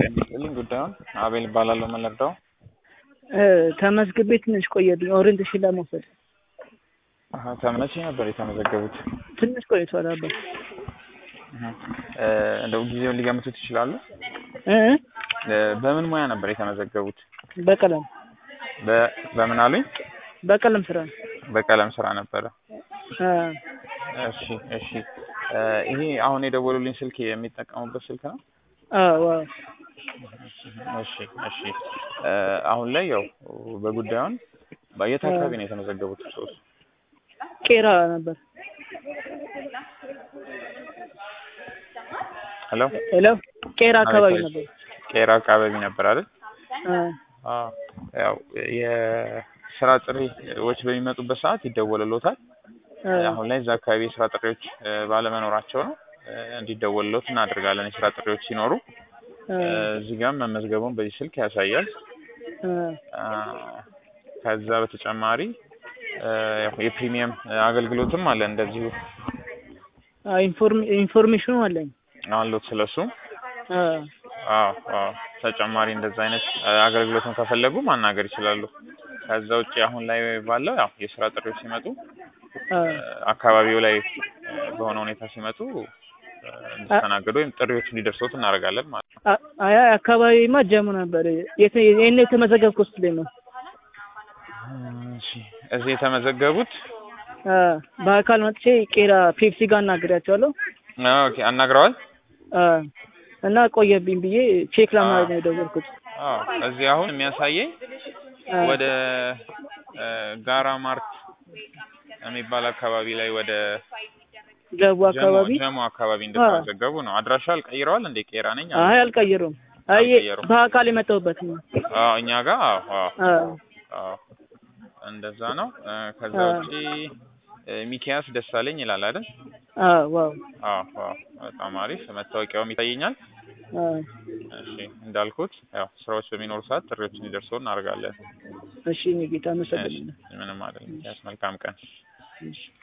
የሚስጥልኝ ጉዳዩን አቤል እባላለሁ። ምን ልርዳው? ተመዝግቤ ትንሽ ቆየብኝ ኦሪንቴሽን ለመውሰድ አሀ፣ ተመቼ ነበር የተመዘገቡት? ትንሽ ቆይቷል። አባ አሀ፣ እ እንደው ጊዜውን ሊገምቱት ይችላሉ? እ እ በምን ሙያ ነበር የተመዘገቡት? በቀለም በ በምን አሉኝ? በቀለም ስራ ነው። በቀለም ስራ ነበረ። አ እሺ እሺ። እ ይሄ አሁን የደወሉልኝ ስልክ የሚጠቀሙበት ስልክ ነው? አዎ አዎ። እሺ እሺ። እ አሁን ላይ ያው በጉዳዩን የት አካባቢ ነው የተመዘገቡት ሰዎች? ቄራ ነበር። ሄሎ ሄሎ ቄራ አካባቢ አቤት፣ ነበር። ቄራ አካባቢ ነበር አይደል? አ አዎ ያው የስራ ጥሪዎች በሚመጡበት ሰዓት ይደወልሎታል። አ አሁን ላይ እዛ አካባቢ የስራ ጥሪዎች እ ባለመኖራቸው ነው እ እንዲደወልሎት እናደርጋለን። የስራ ጥሪዎች ሲኖሩ አ እ እዚህ ጋር መመዝገቡን በዚህ ስልክ ያሳያል። አ አ ከዛ በተጨማሪ እ ያው የፕሪሚየም አገልግሎትም አለ እንደዚሁ አ ኢንፎርም ኢንፎርሜሽኑ አለኝ። አሉት ስለሱ። አ አዎ አዎ ተጨማሪ እንደዛ አይነት እ አገልግሎትን ከፈለጉ ማናገር ይችላሉ። ከዛ ውጭ አሁን ላይ ባለው ያው የስራ ጥሪዎች ሲመጡ አ እ አካባቢው ላይ እ በሆነ ሁኔታ ሲመጡ እ እንዲስተናገዱ ወይም ጥሪዎች እንዲደርሱት እናደርጋለን ማለት ነው። አ- አይ አካባቢማ ጀሙ ነበር። የት የኔ የተመዘገብኩት ውስጥ ላይ ነው። እሺ እዚህ የተመዘገቡት አ በአካል መጥቼ ቄራ ፔፕሲ ጋር አናግሬያቸዋለሁ። ኦኬ አናግረዋል። አ እና ቆየብኝ ብዬ ቼክ ለማድረግ አ ነው የደወልኩት። አዎ እዚህ አሁን የሚያሳየኝ አ ወደ እ ጋራ ማርት የሚባል አካባቢ ላይ ወደ ገቡ ጀሞ አካባቢ ጀሞ አካባቢ አ እንደተመዘገቡ ነው። አድራሻ አልቀይረዋል እንዴ? ቄራ ነኝ አሉ። አይ አልቀየሩም። አይ አልቀየሩም። በአካል የመጣሁበት ነው። አዎ እኛ ጋር አዎ አዎ አ አዎ እንደዛ ነው። እ ከዛ አ ውጪ እ ሚኪያስ ደሳለኝ ይላል አይደል? አ ዋው አዎ አዎ በጣም አሪፍ መታወቂያውም ይታየኛል። አ እሺ እንዳልኩት ያው ስራዎች በሚኖሩ ሰዓት ጥሪዎች እንዲደርሱ እናደርጋለን። እሺ እኔ ጌታ እሺ አመሰግናለሁ። ምንም አይደለም። ሚኪያስ መልካም ቀን። እሺ